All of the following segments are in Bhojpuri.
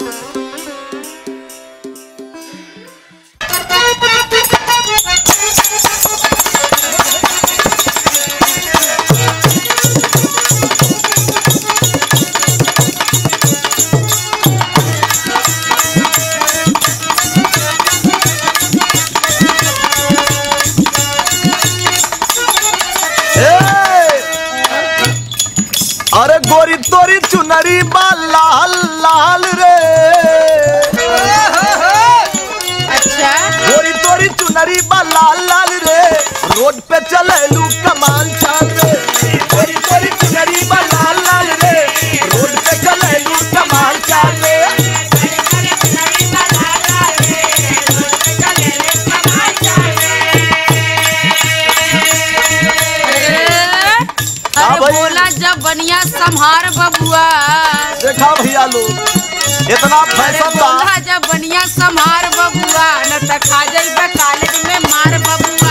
अरे गोरी तोरी चुनरी बा लाल लाल रे अच्छा गोरी तोरी चुनरी बा लाल लाल रे रोड पे चलेलू कमाल चाल रे गोरी तोरी चुनरी बा लाल लाल रे रोड पे चलेलू कमाल चाल रे अरे हाँ भाई। बोला जब बनिया संहार बबुआ देखा भैया लोग इतना अरे फैशन बा बोला जब बनिया संहार बबुआ न त खा जाइबे कॉलेज में मार बबुआ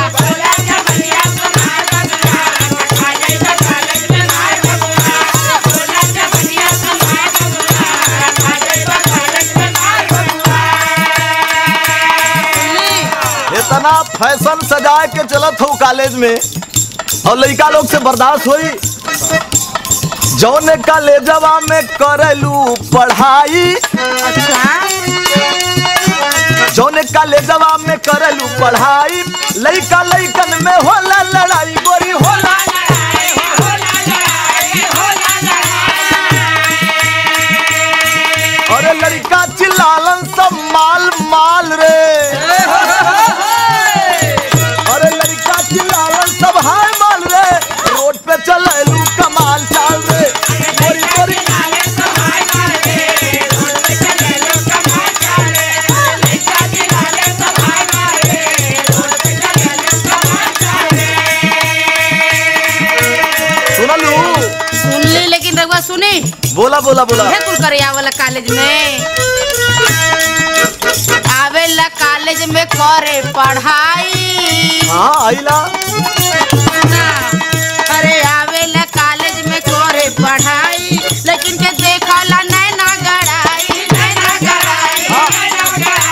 सुनली? इतना फैशन सजा के चलत हो कॉलेज में और लड़का लोग से बर्दाश्त होई जौन कॉलेजवा में करेलू पढ़ाई अच्छा जौन कॉलेजवा में करेलू पढ़ाई लड़का लड़कन में होला लड़ाई गोरी होला अरे लड़का चिल्लालन सब माल माल रे अरे लड़का चिल्लावन सब हाय माल रे रोड पे चलेलू कमाल चाल रे गोरी गोरी सुनलू सुन ली लेकिन रघुआ सुनी बोला बोला बोला है कुल करे आवेला कॉलेज में आवेला कॉलेज में करे पढ़ाई हाँ आईला ना, अरे आवेला कॉलेज में करे पढ़ाई लेकिन के देखला नैना गड़ाई नैना गड़ाई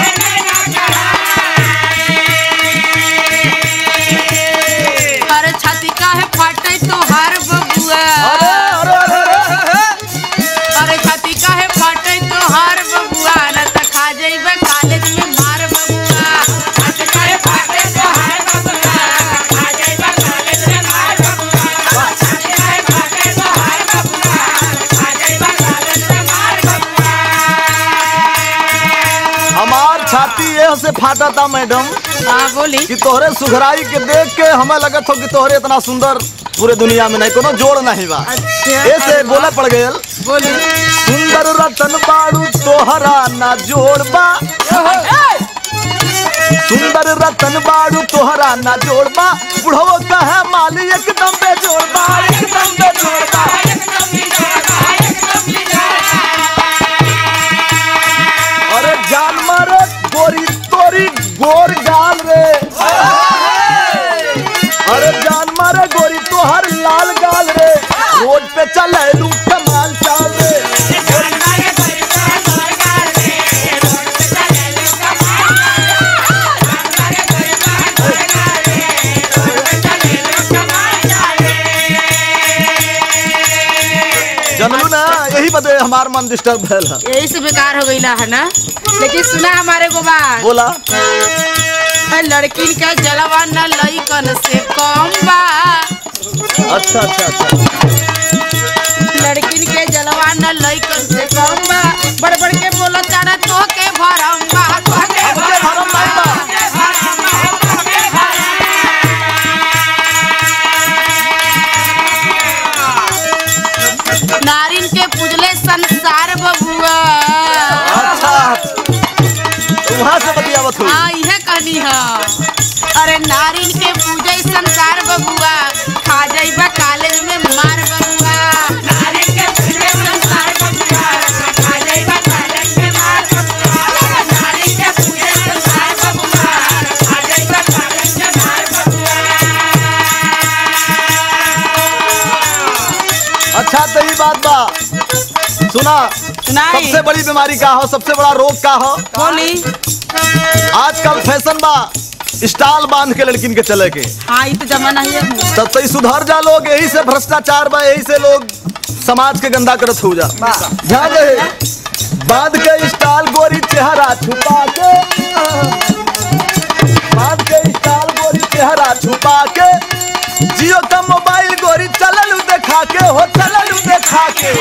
अरे छाती काहे फाटे तोहार बबुआ अरे अरे अरे अरे अरे छाती काहे फाटे तोहार बबुआ न त खा जइबे कॉलेज में मार बबुआ छाती काहे फाटे तोहार बबुआ खा जइबे कॉलेज में मार बबुआ छाती काहे फाटे तोहार बबुआ खा जइबे कॉलेज में मार बबुआ हमार छाती ये से फाटा था मैडम हां बोली कि तोहरे सुघराई के देख के हमें लगत हो कि तोहरे इतना सुंदर पूरे दुनिया में नहीं कोनो जोड़ नहीं बा अच्छा ऐसे बोला पड़ गयल बोली सुंदर रतन बाड़ू तोहरा ना जोड़बा सुंदर रतन बाड़ू तोहरा ना जोड़बा बुढ़वा कहे माली एकदम पे जोड़बा एकदम पे जोड़बा अरे जान मारे गोरी तोरी गोर गाल रे अरे जान मारे गोरी तोहर लाल गाल रे रोड पे चले लू कमाल चाल रे जनलू ना यही बदे हमार मन डिस्टर्ब भयल है यही से बेकार हो गईला है ना लेकिन सुना हमारे को बात बोला लड़किन का जलवा न लइकन से कम बा अच्छा अच्छा अच्छा लड़किन के जलवा न लइकन से कम बा बड़ बड़ के बोला चारा तो के भरम बा तो के हमके भरम नहीं बा। नारिन के पूजले संसार बबुआ अच्छा वहाँ से बतियावत हुई हाँ इहे कहनी है अरे नारिन के पूजे संसार बबुआ खा जाइबा कॉलेज में मार बबुआ नारिन के पूजे संसार बबुआ खा जाइबा कॉलेज में मार बबुआ नारिन के पूजे संसार बबुआ खा जाइबा कॉलेज में मार बबुआ अच्छा तो ये बात बा सुना सुनाई सबसे बड़ी बीमारी का हो सबसे बड़ा रोग का हो बोली आजकल फैशन बा स्टाल बांध के लड़किन के चले के हाँ ये तो जमाना ही है तब तो ई सुधर जा लोग यही से भ्रष्टाचार बा यही से लोग समाज के गंदा करत हो जा ध्यान रहे बांध के स्टाल गोरी चेहरा छुपा के बांध के स्टाल गोरी चेहरा छुपा के जियो का मोबाइल गोरी चललू देखा के हो चललू देखा के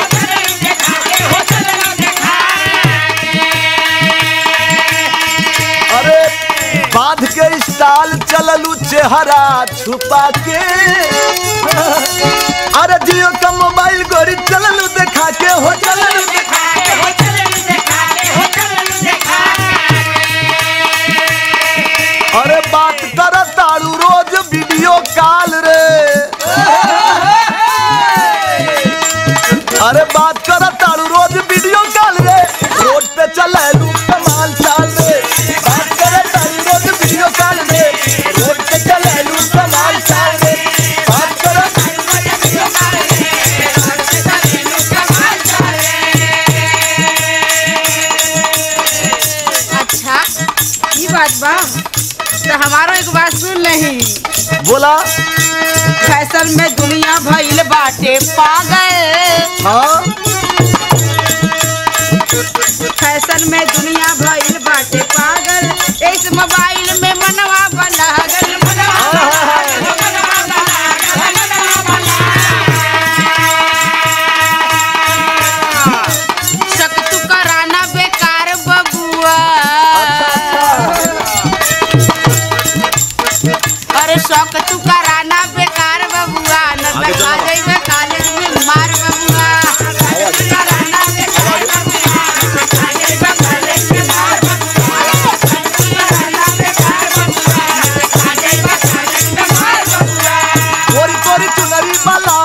अरे बांध के स्टाल चललू चेहरा छुपा के अरे जियो का मोबाइल गोरी चललू देखा के हो चललू अरे बात कर तारू रोज वीडियो कॉल रे अरे बात कर तारू रोज वीडियो कॉल रे रोड पे चले लू कमाल चाल रे बात कर तारू रोज वीडियो कॉल रे रोड पे चले लू कमाल चाल रे बात कर अच्छा ये बात बा तो हमारो एक बात सुन नहीं बोला फैशन में दुनिया भइल बाटे पागल हाँ फैशन में दुनिया भइल बाटे पागल इस मोबाइल में मनवा बलागल मनवा शक तू कराना बेकार बबुआ अरे शौक तू कराना बेकार बबुआ न आगे लगा चलो। जाइबे कॉलेज में मार बबुआ कराना बेकार बबुआ, लगा जाइबे कॉलेज में मार बबुआ। कराना बेकार बबुआ, लगा जाइबे कॉलेज में मार बबुआ। कोरी कोरी चुनरी वाला